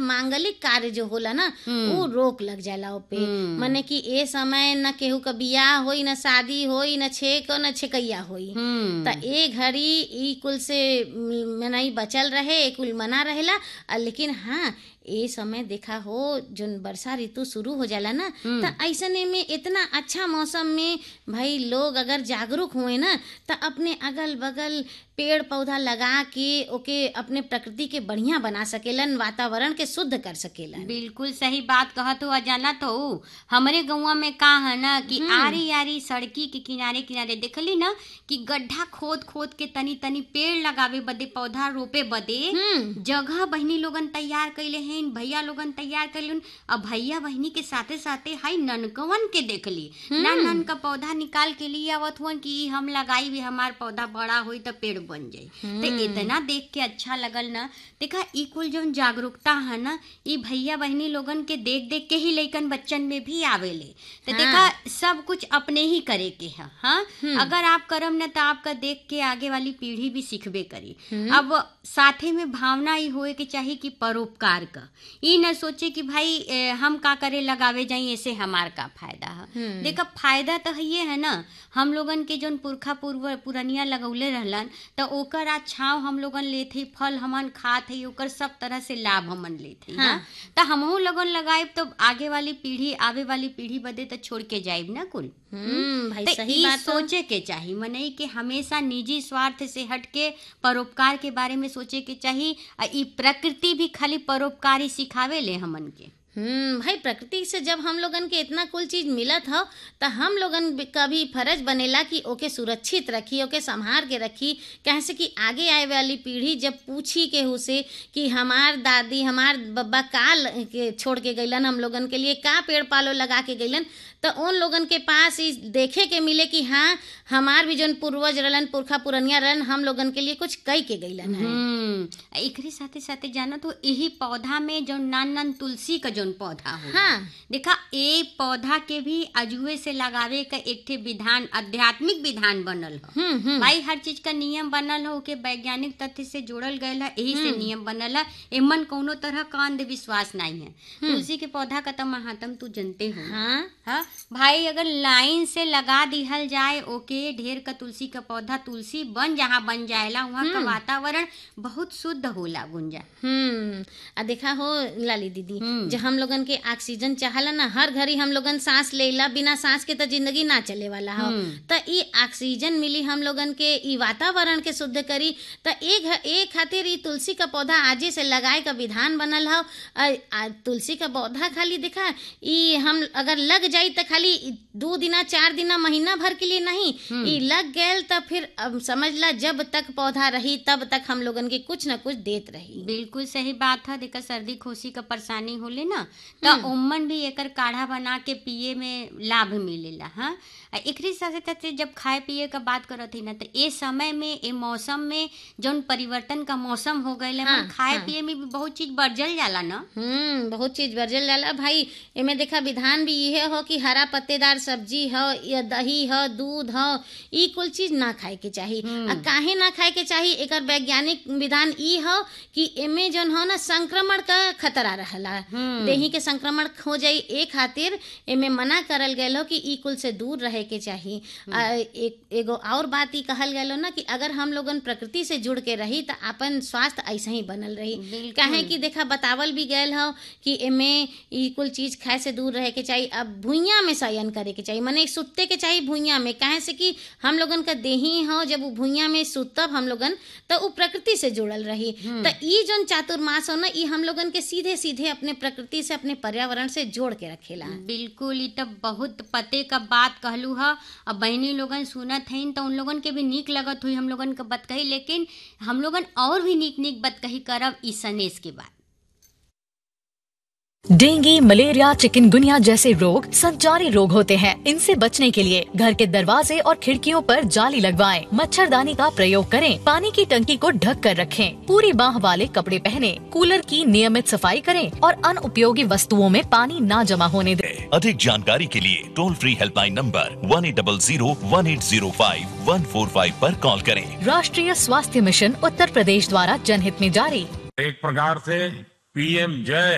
मांगलिक कार्य जो होला ना वो रोक लग जाला ओपे माने कि ए समय न केहू का बियाह होई न शादी होई न छेक न छेकैया होई हम्म त ए घड़ी ई कुल से मनई बचल रहे ए कुल मना रहेला आ लेकिन हाँ ए समय देखा हो जोन वर्षा ऋतु शुरू हो जाला ना त ऐसने में इतना अच्छा मौसम में भाई लोग अगर जागरूक हुए ना त अपने अगल बगल पेड़ पौधा लगा के ओके अपने प्रकृति के बढ़िया बना सकेलन वातावरण के शुद्ध कर सकेलन बिल्कुल सही बात कहत हो अजाना तो हमरे गौवा में का है ना कि आरी आरी सड़की के किनारे किनारे देखली ना कि गड्ढा खोद खोद के तनी तनी पेड़ लगावे बदे पौधा रोपे बदे हम्म जगह बहनी लोगन तैयार कैले हैं भैया लोगन तैयार कैले अब भैया बहनी के साथे साथे हाई ननकवन के देखली ना नन का पौधा निकाल के लिए आवत हुआ कि ई हम लगाई भी हमार पौधा बड़ा होई तो पेड़ बन जाई तो इतना देख के अच्छा लगल ना देखा ई कुल जौन जागरूकता है ना ई भैया बहनी लोगन के देख देख के ही लइकन बच्चन में भी आवेले तो देखा सब कुछ अपने ही करे के है हाँ अगर आप करम ना तो आपका देख के आगे वाली पीढ़ी भी सीखबे करी अब साथे में भावना ही होए के चाहिए कि परोपकार का ई न सोचे कि भाई ए, हम का करे लगावे जाई ऐसे हमार का फायदा है देखा फायदा तो ये है ना हम लोगन के जौन पुरखा पूर्व पुरनिया लगौले रहलन तो ओकर आज छाव हम लोगन लेत हई फल हमन खात हई ओकर सब तरह से लाभ हमन लेत हई हाँ तो हमहू लोगन लगाएब तो आगे वाली पीढ़ी आवे वाली पीढ़ी बदे तो छोड़ के जाइब ना कुल हम्म भाई तो सही ई बात हो। सोचे के चाहिए मनई के हमेशा निजी स्वार्थ से हट के परोपकार के बारे में सोचे के चाहिए आ ई प्रकृति भी खाली परोपकार ही सिखावे ले हमन के हम्म भाई प्रकृति से जब हम लोगन के इतना कुल चीज मिलत हो तो हम लोगन भी- का भी फर्ज बनेला कि ओके सुरक्षित रखी ओके संभाल के रखी कैसे कि आगे आए वाली पीढ़ी जब पूछी केहू से कि हमार दादी हमार बब्बा का ल- के छोड़ के गईलन हम लोगन के लिए का पेड़ पालो लगा के गईलन तो उन लोगन के पास ई देखे के मिले कि हाँ हमार भी जौन पूर्वज रहलन पुरखा पुरनिया रहन हम लोगन के लिए कुछ कई के गईलन है हम्म आ एकरे साथे साथे जाना तो यही पौधा में जो नान नान तुलसी का जौन पौधा हो हाँ देखा ए पौधा के भी अजुए से लगावे का एक ठे विधान आध्यात्मिक विधान बनल हो हम्म हम्म भाई हर चीज का नियम बनल हो के वैज्ञानिक तथ्य से जोड़ल गयल है यही से नियम बनल है एमन कोनो तरह का अंधविश्वास नहीं है तुलसी के पौधा का तो महात्म तू जानते हो हाँ हाँ भाई अगर लाइन से लगा दिहल जाए ओके ढेर का तुलसी का पौधा तुलसी बन जहाँ बन जाएला वहाँ का वातावरण बहुत शुद्ध होला गुंजा हम्म आ देखा हो लाली दीदी हम्म। जो हम लोगन के ऑक्सीजन चाहला ना हर घड़ी हम लोगन सांस लेला बिना सांस के तो जिंदगी ना चले वाला हो हम्म। त ई ऑक्सीजन मिली हम लोगन के ई वातावरण के शुद्ध करी त एक एक खातिर ई तुलसी का पौधा आजे से लगाए का विधान बनल हो आ, आ, तुलसी का पौधा खाली देखा ई हम अगर लग जाई त खाली दो दिना चार दिना महीना भर के लिए नहीं ई लग गयल त फिर अब समझ ला जब तक पौधा रही तब तक हम लोगन के कुछ न कुछ देत रही बिल्कुल सही बात है देखा सर्दी खोसी का परेशानी होले ना तो उम्मन भी एकर काढ़ा बना के पिए में लाभ मिलेला हाँ आ एकरे साथे साथे जब खाए पिए का बात करत ही ना तो ए समय में ए मौसम में जौन परिवर्तन का मौसम हो गए हाँ, खाए हाँ। पिए में भी बहुत चीज बढ़ जाला ना हम्म बहुत चीज बरजल जाला भाई एमे देखा विधान भी इहे हो कि हरा पत्तेदार सब्जी हो या दही हो दूध हो ई कुल चीज ना खाए के चाही आ काहे ना खाए के चाही एकर वैज्ञानिक विधान ई हो कि एमे जौन हो ना संक्रमण का खतरा रहला देही के संक्रमण हो जाई ए खातिर एमे मना करल गयल हो कि ई कुल से दूर रहे के चाही आ, एक एगो और बात ई कहल गयल हो ना कि अगर हम लोगन प्रकृति से जुड़ के रही त अपन स्वास्थ्य ऐसे ही बनल रही बिल्कुल। काहे कि देखा बतावल भी गयल हो कि एमे ई कुल चीज खाए से दूर रहे के चाहिए अब भुइयां में शयन करे के चाहिए मने सुते के चाहिए भुइयां में काहे से कि हम लोगन का देही हो जब वो भुइयां में सुतब हम लोगन तो वो प्रकृति से जुड़ल रही तो ई जोन चातुर्मास हो ना ई हम लोगन के सीधे सीधे अपने प्रकृति से अपने पर्यावरण से जोड़ के रखेला बिल्कुल ई तो बहुत पते का बात कहलू ह अब बहनी लोगन सुनत हईन तो उन लोगन के भी नीक लगत हुई हम लोगन के बत कही लेकिन हम लोगन और भी नीक नीक बत कही करब ई सनेस के बाद डेंगू मलेरिया चिकनगुनिया जैसे रोग संचारी रोग होते हैं इनसे बचने के लिए घर के दरवाजे और खिड़कियों पर जाली लगवाएं, मच्छरदानी का प्रयोग करें पानी की टंकी को ढक कर रखें पूरी बाह वाले कपड़े पहने कूलर की नियमित सफाई करें और अनुपयोगी वस्तुओं में पानी ना जमा होने दें अधिक जानकारी के लिए toll free helpline number one eight double zero one eight zero five one four five आरोप कॉल करें राष्ट्रीय स्वास्थ्य मिशन उत्तर प्रदेश द्वारा जनहित में जारी एक प्रकार से पीएम जय